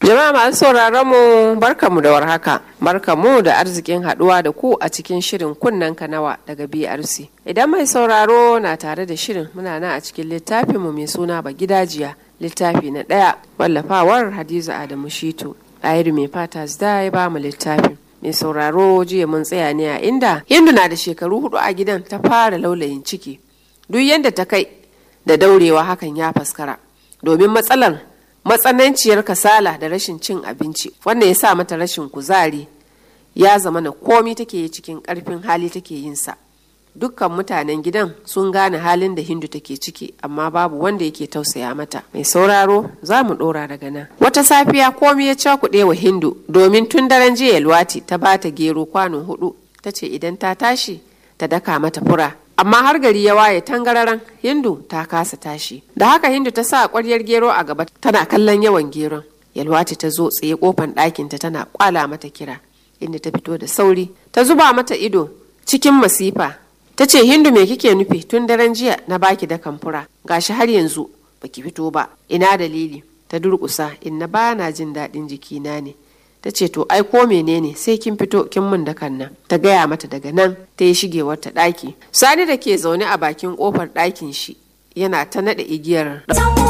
Jama'a masu sauraron mu barkamu da warhaka. Barkamu da arzikin haduwa da ku a cikin shirin kunnen kanawa daga BRC. Idan mai sauraro na tare da shirin muna nan a cikin littafin mu mai suna ba gidajiya littafi na ɗaya wallafawar Hadiza Adamu Shitu. Ɗahiru mai fata da ya ba mu littafin. Mai sauraro jiya mun tsaya ne a inda Hindu na da shekaru hudu a gidan ta fara laulayin ciki. Duk yadda ta kai da daurewa hakan ya faskara. Domin matsalar matsananciyar kasala da rashin cin abinci wannan ya sa mata rashin kuzari ya zama na komi take yi cikin karfin hali take yin sa dukkan mutanen gidan sun gane halin da hindu take ciki amma babu wanda yake tausaya mata mai sauraro za mu dora daga nan wata safiya komi ya cakuɗe wa hindu domin tun daren jiya yalwati ta bata gero kwano hudu ta ce idan ta tashi ta daka mata fura amma har gari ya waye tangararan hindu ta kasa tashi da haka hindu ta sa kwaryar gero a gaba tana kallon yawan geron yalwati ta zo tsaye kofan ɗakinta tana kwala mata kira inda ta fito da sauri ta zuba mata ido cikin masifa ta ce hindu me kike nufi tun daren jiya na baki da kamfura gashi har yanzu baki fito ba ina dalili ta durƙusa inna ba na jin daɗin jikina ne ta ce to ai ko menene sai kin fito kin mun da nan ta gaya mata daga nan ta yi shigewar ta ɗaki sani da ke zaune a bakin ƙofar ɗakin shi yana ta naɗa igiyar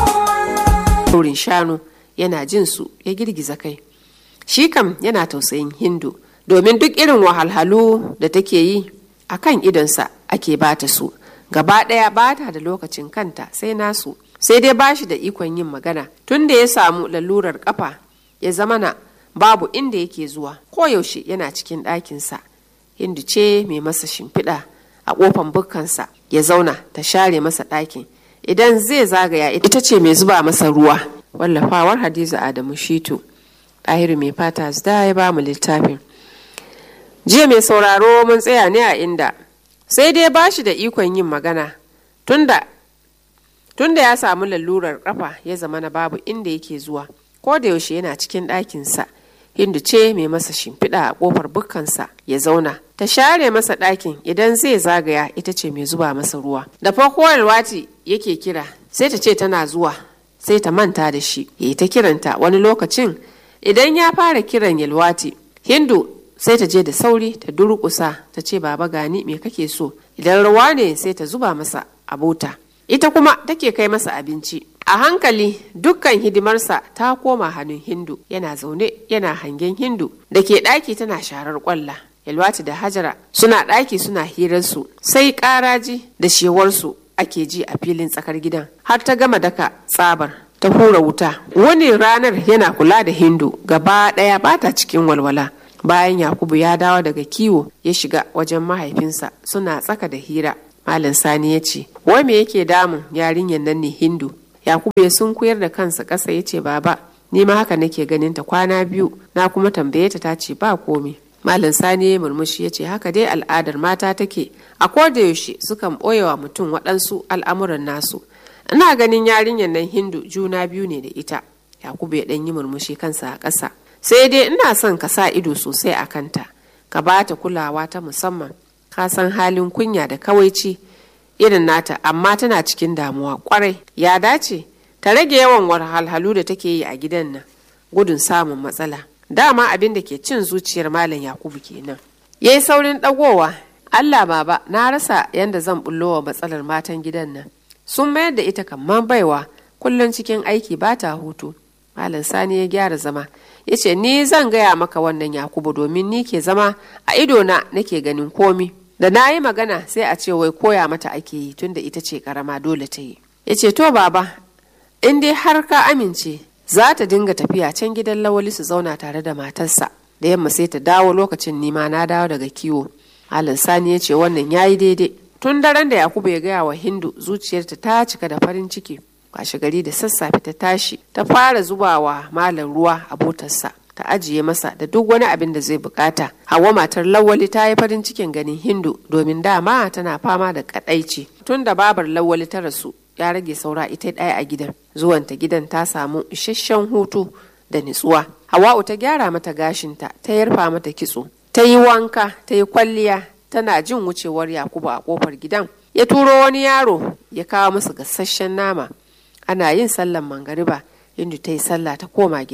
ɗaurin shanu yana jin su ya girgiza kai shi kam yana tausayin hindu domin duk irin wahalhalu da take yi a kan idonsa ake bata su gaba ɗaya bata da lokacin kanta sai nasu sai dai bashi da ikon yin magana tun da ya samu lalurar kafa ya zamana babu inda yake zuwa koyaushe yana cikin ɗakinsa hindu ce mai masa shimfiɗa a ƙofan bukkansa ya zauna ta share masa ɗakin idan zai zagaya ita ce mai zuba masa ruwa wallafawar hadiza adamu shitu ɗahiru mai fata da ya ba mu littafin jiya mai sauraro mun tsaya ne a inda sai dai ba shi da ikon yin magana tunda tunda ya samu lalurar kafa ya zama na babu inda yake zuwa ko da yaushe yana cikin ɗakinsa hindu ce mai masa shimfiɗa a ƙofar bukkansa ya zauna ta share masa ɗakin idan zai zagaya ita ce mai zuba masa ruwa da farko alwati yake kira sai ta ce tana zuwa sai ta manta da shi ya yi ta kiranta wani lokacin idan ya fara kiran yalwati hindu sai ta je da sauri ta durƙusa ta ce baba gani me kake so idan ruwa ne sai ta zuba masa a bota ita kuma take kai masa abinci a hankali dukkan hidimarsa ta koma hannun hindu yana zaune yana hangen hindu da ke ɗaki tana sharar kwalla yalwati da hajara suna ɗaki suna hirarsu sai ƙaraji da shewarsu ake ji a filin tsakar gidan har ta gama daka tsabar ta hura wuta wani ranar yana kula da hindu gaba ɗaya bata cikin walwala bayan yakubu ya dawo daga kiwo ya shiga wajen mahaifinsa suna tsaka da hira malam sani ya ce wai me yake damun yarinyar nan ne hindu yakubu ya sunkuyar da kansa ƙasa ya ce baba ni ma haka nake ganin ta kwana biyu na kuma tambaye ta ta ce ba komi malam sani ya murmushi ya ce haka dai al'adar mata take a koda yaushe sukan ɓoye wa mutum waɗansu al'amuran nasu ina ganin yarinyar nan hindu juna biyu ne da ita yakubu ya ɗan yi murmushi kansa a ƙasa sai dai ina son ka sa ido sosai a kanta ka ba ta kulawa ta musamman ka san halin kunya da kawaici irin nata amma tana cikin damuwa kwarai ya dace ta rage yawan wahalhalu da take yi a gidan nan gudun samun matsala dama abin da ke cin zuciyar malam yakubu kenan ya yi saurin ɗagowa allah baba na rasa yadda zan bullo wa matsalar matan gidan nan sun mayar da ita kamar baiwa kullum cikin aiki ba ta hutu malam sani ya gyara zama ya ce ni zan gaya maka wannan yakubu domin ni ke zama a idona nake ganin komi da na yi magana sai a ce wai koya mata ake yi tunda ita ce karama dole ta yi ya ce to baba in dai har ka amince za ta dinga tafiya can gidan lawali su zauna tare da matarsa da yamma sai ta dawo lokacin nima na dawo daga kiwo halin sani ya ce wannan ya yi daidai tun daren da yakubu ya gaya wa hindu zuciyarta ta cika da farin ciki washe gari da sassafe ta tashi ta fara zubawa malam ruwa a botarsa ta ajiye masa da duk wani abin da zai bukata hawa matar lawali ta yi farin cikin ganin hindu domin dama tana fama da kadaici tun da babar lawali ta rasu ya rage saura ita ɗaya a gidan zuwanta gidan ta samu isasshen hutu da nutsuwa hawa'u ta gyara mata gashinta ta yarfa mata kitso ta yi wanka ta yi kwalliya tana jin wucewar yakubu a kofar gidan ya turo wani yaro ya kawo masa gasasshen nama ana yin sallan mangariba inda ta yi sallah ta koma gida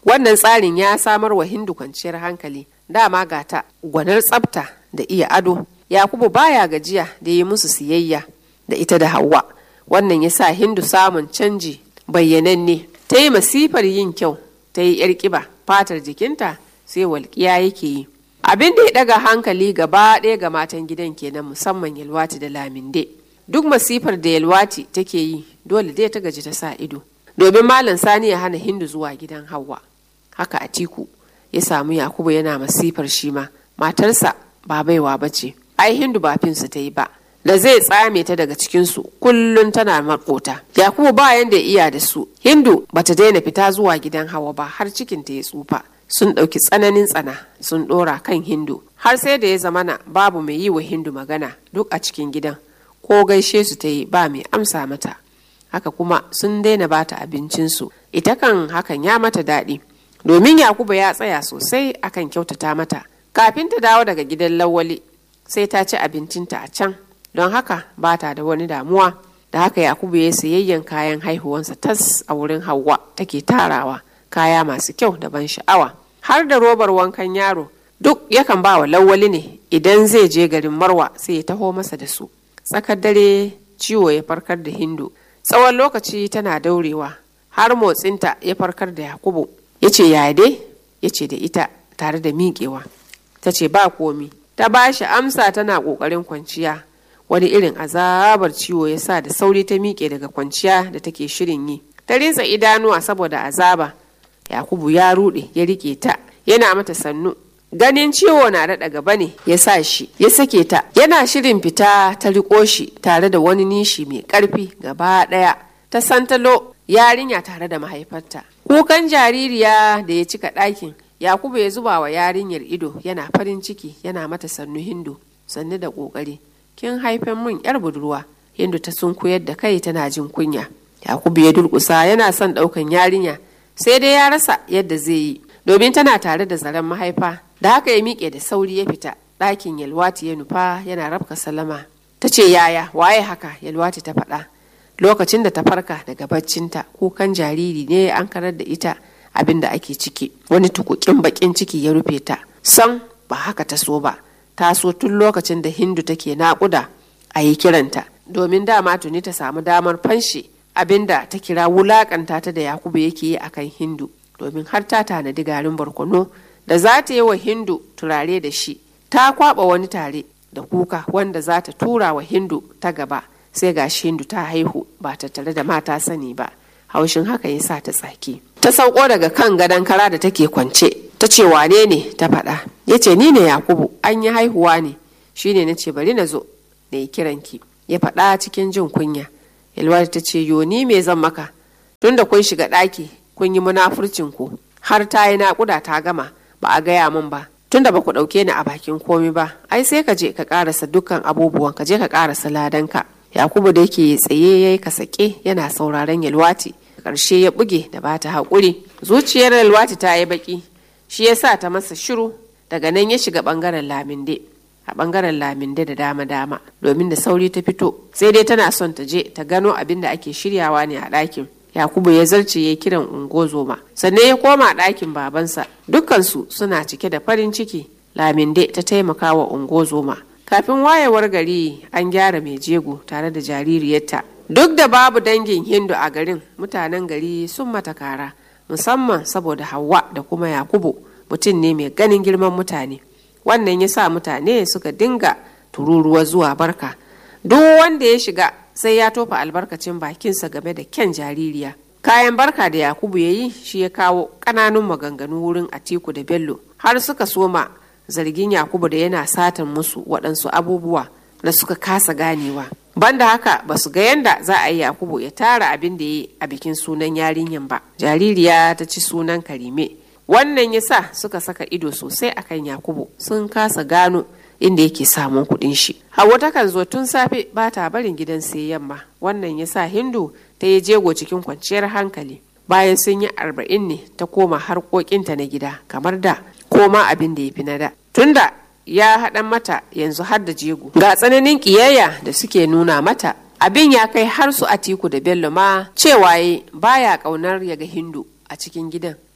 wannan tsarin ya samar wa hindu kwanciyar hankali dama gata gwanar tsafta da iya ado yakubu baya gajiya da yi musu siyayya da ita da hawa wannan ya sa hindu samun canji bayyananne ta yi masifar yin kyau ta yi yar kiba fatar jikinta sai walƙiya yake yi abin da ya daga hankali gaba ɗaya ga matan gidan kenan musamman yalwati da laminde duk masifar da yalwati take yi dole dai ta gaji ta sa ido domin malam sani ya hana hindu zuwa gidan hawa haka atiku ya samu yakubu yana masifar shi ma matarsa ba baiwa ba ce ai hindu ba finsu ta yi ba da zai tsame ta daga cikinsu kullum tana makota yakubu ba yanda iya da su hindu bata daina fita zuwa gidan hawa ba har cikinta ya tsufa sun ɗauki tsananin tsana sun ɗora kan hindu har sai da ya zamana babu mai yi wa hindu magana duk a cikin gidan ko gaishe su ta yi ba mai amsa mata haka kuma sun daina bata abincinsu ita kan hakan ya mata daɗi domin yakubu ya tsaya sosai akan kyautata mata kafin ta dawo daga gidan lawali sai ta ci abincinta a can don haka ba ta da wani damuwa da haka yakubu ya sayayyan kayan haihuwansa tas a wurin hawa take tarawa kaya masu kyau da ban sha'awa har da robar wankan yaro duk yakan ba wa lawali ne idan zai je garin marwa sai ya taho masa da su tsakar dare ciwo ya farkar da hindu tsawon lokaci tana daurewa har motsinta ya farkar da yakubu ya ce yaya dai ya ce da ita tare da miƙewa ta ce ba komi ta ba shi amsa tana ƙoƙarin kwanciya wani irin azabar ciwo ya sa da sauri ta miƙe daga kwanciya da take shirin yi ta rinsa idanuwa saboda azaba yakubu ya ruɗe ya riƙe ta yana mata sannu ganin ciwo na daɗa gaba ne ya sa shi ya sake ta yana shirin fita ta riƙo shi tare da wani nishi mai ƙarfi gaba ɗaya ta santalo yarinya tare da mahaifarta kukan jaririya da ya cika ɗakin yakubu ya zuba wa yarinyar ido yana farin ciki yana mata sannu hindu sannu da ƙoƙari kin haifan mun yar budurwa hindu ta sunkuyar da kai tana jin kunya yakubu ya durƙusa yana son ɗaukan yarinya sai dai ya rasa yadda zai yi domin tana tare da zaren mahaifa da haka ya miƙe da sauri ya fita ɗakin yalwati ya nufa yana rabka salama ta ce yaya waye haka yalwati ta faɗa lokacin da ta farka daga baccinta kukan jariri ne an karar da ita abin da ake ciki wani tukukin bakin ciki ya rufe ta san ba haka ta so ba ta so tun lokacin da hindu take naƙuda a yi kiranta domin dama tuni ta samu damar fanshe abin da ta kira wulakanta ta da yakubu yake yi akan hindu domin har ta tanadi garin barkono da za ta yi wa hindu turare da shi ta kwaba wani tare da kuka wanda za ta tura wa hindu ta gaba sai ga hindu ta haihu ba ta tare da mata sani ba haushin haka ya sa ta tsaki ta sauko daga kan gadon kara da take kwance ta ce wane ne ta faɗa ya ce ni ne yakubu an yi haihuwa ne shine na ce bari na zo na yi kiranki ya faɗa cikin jin kunya yalwar ta ce yo ni me zan maka tunda kun shiga ɗaki kun yi munafurcin ku har ta yi naƙuda ta gama ba a gaya min ba tunda ba ku ɗauke ni a bakin komi ba ai sai ka je ka ƙarasa dukkan abubuwan ka je ka ƙarasa ladanka yakubu da yake tsaye ya yi kasake yana sauraron yalwati ƙarshe ya buge da ba ta haƙuri zuciyar yalwati ta yi baƙi shi ya sa ta masa shiru daga nan ya shiga ɓangaren laminde a ɓangaren laminde da dama-dama domin da sauri ta fito sai dai tana son ta je ta gano abin da ake shiryawa ne a ɗakin yakubu ya zarce ya kiran ungozoma sannan ya koma ɗakin babansa dukkansu suna cike da farin ciki laminde ta taimaka wa ungozoma kafin wayewar gari an gyara mai jego tare da jaririyarta duk da babu dangin hindu a garin mutanen gari sun mata kara musamman saboda hawa da kuma yakubu mutum ne mai ganin girman mutane wannan ya sa mutane suka dinga tururuwa zuwa barka duk wanda ya shiga sai ya tofa albarkacin bakinsa game da kyan jaririya kayan barka da yakubu ya yi shi ya kawo ƙananun maganganu wurin atiku da bello har suka soma zargin yakubu da yana satan musu waɗansu abubuwa da suka kasa ganewa banda haka ba su ga yanda za a yi yakubu ya tara abin da ya yi a bikin sunan yarinyan ba jaririya ta ci sunan karime wannan ya sa suka saka ido sosai akan yakubu sun kasa gano inda yake samun kuɗin shi hawa takan zo tun safe ba ta barin gidan sai yamma wannan ya sa hindu ta yi jego cikin kwanciyar hankali bayan sun yi arba'in ne ta koma harkokinta na gida kamar da koma abin da ya fi na da tunda ya haɗan mata yanzu har da jego ga tsananin ƙiyayya da suke nuna mata abin ya kai har su atiku da bello ma cewa baya ƙaunar ya ga hindu a cikin gidan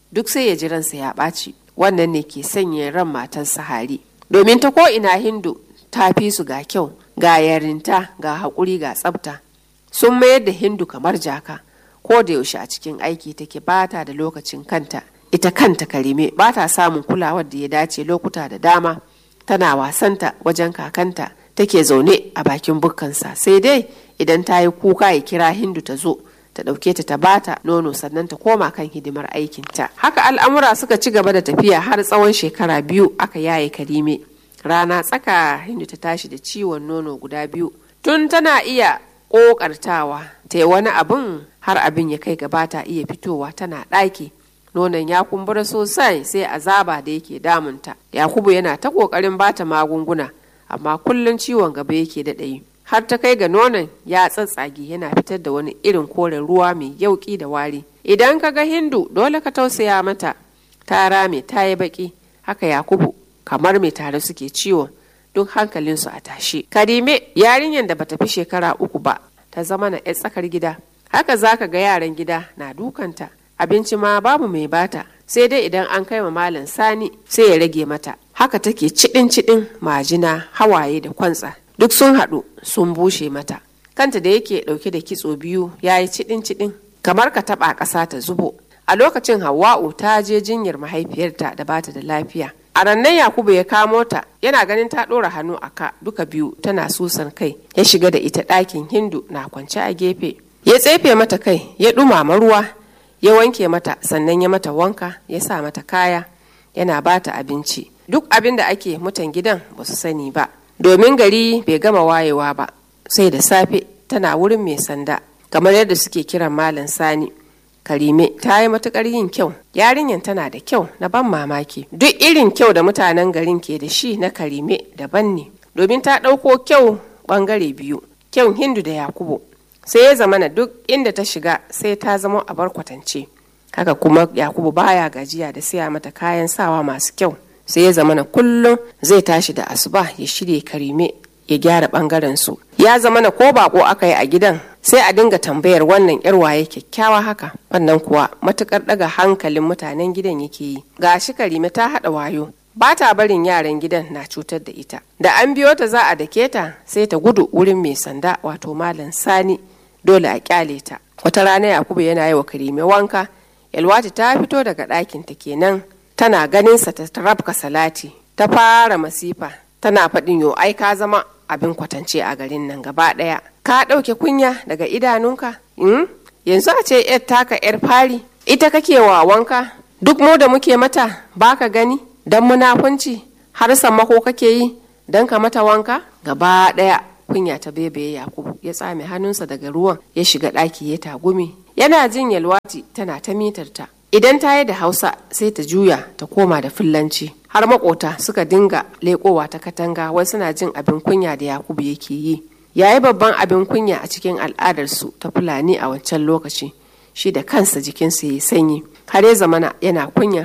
duk sai ya ji ransa ya ɓaci wannan ne ke sanya ran matan sahari domin ta ko ina hindu ta fi su ga kyau ga yarinta ga haƙuri ga tsafta sun mayar da hindu kamar jaka ko da yaushe a cikin aiki take bata da lokacin kanta ita kanta karime ba ta samun kulawar da ya dace lokuta da dama tana wasanta wajen kakanta take zaune a bakin bukkansa sai dai idan ta yi kuka ya kira hindu ta zo ta ɗauke ta ta bata nono sannan ta koma kan hidimar aikinta haka al'amura suka ci gaba da tafiya har tsawon shekara biyu aka yaye karime rana tsaka hindu ta tashi da ciwon nono guda biyu tun tana iya ƙoƙartawa ta yi wani abin har abin ya kai gaba ta iya fitowa tana ɗaki nonon ya kumbura sosai sai azaba da yake damunta yakubu yana ta ƙoƙarin bata magunguna amma kullum ciwon gaba yake daɗayi har ta kai ga nonon ya tsatsage yana fitar da wani irin koren ruwa mai yauƙi da wari idan ka ga hindu dole ka tausaya mata ta rame ta yi baƙi haka yakubu kamar mai tare suke ciwon duk hankalinsu a tashe karime yarinyar da bata fi shekara uku ba ta zama na 'yar tsakar gida haka zaka ga yaran gida na dukanta abinci ma babu mai bata sai dai idan an kai ma malam sani sai ya rage mata haka take cidin cidin majina hawaye da kwantsa duk sun haɗu sun bushe mata kanta da yake ɗauke da kitso biyu ya yi cidin cidin kamar ka taɓa ƙasa ta zubo a lokacin hawa'u ta je jinyar mahaifiyarta da bata da lafiya a rannan yakubu ya kamo ta yana ganin ta ɗora hannu a ka duka biyu tana susan kai ya shiga da ita ɗakin hindu na kwance a gefe ya tsefe mata kai ya ɗumama ruwa ya wanke mata sannan ya mata wanka ya sa mata kaya yana bata abinci duk abin da ake mutan gidan ba su sani ba domin gari bai gama wayewa ba sai da safe tana wurin mai sanda kamar yadda suke kiran malam sani karime ta yi matukar yin kyau yarinyar tana da kyau na ban mamaki duk irin kyau da mutanen garin ke da shi na karime daban ne domin ta ɗauko kyau ɓangare biyu kyau hindu da yakubu sai ya zamana duk inda ta shiga sai ta zama a bar kwatance haka kuma yakubu baya gajiya da siya mata kayan sawa masu kyau sai ya zamana kullum zai tashi da asuba ya shirya karime ya gyara bangaren su ya zamana ko bako aka yi a gidan sai a dinga tambayar wannan yar waye kyakkyawa haka wannan kuwa matukar daga hankalin mutanen gidan yake yi gashi karime ta hada wayo ba ta barin yaran gidan na cutar da ita da an biyo ta za a dake ta sai ta gudu wurin mai sanda wato malam sani dole a kyale ta wata rana yakubu yana yi wa karime wanka yalwati ta fito daga ɗakin ta kenan tana ganin sa ta rabka salati ta fara masifa tana faɗin yo ai ka zama abin kwatance a garin nan gaba ɗaya ka ɗauke kunya daga idanunka mm? yanzu a ce yar taka yar fari ita kake wa wanka duk mu da muke mata baka gani dan munafunci har sammako kake yi dan ka mata wanka gaba ɗaya kunya ta bebaye yakubu ya tsame hannunsa daga ruwan ya shiga ɗaki ya tagumi yana jin yalwati tana ta mitarta idan ta yi da hausa sai ta juya ta koma da fillanci har makota suka dinga leƙowa ta katanga wai suna jin abin kunya da yakubu yake yi yayi babban abin kunya a cikin al'adarsu ta fulani a wancan lokaci shi da kansa jikinsa ya yi sanyi har ya zamana yana kunya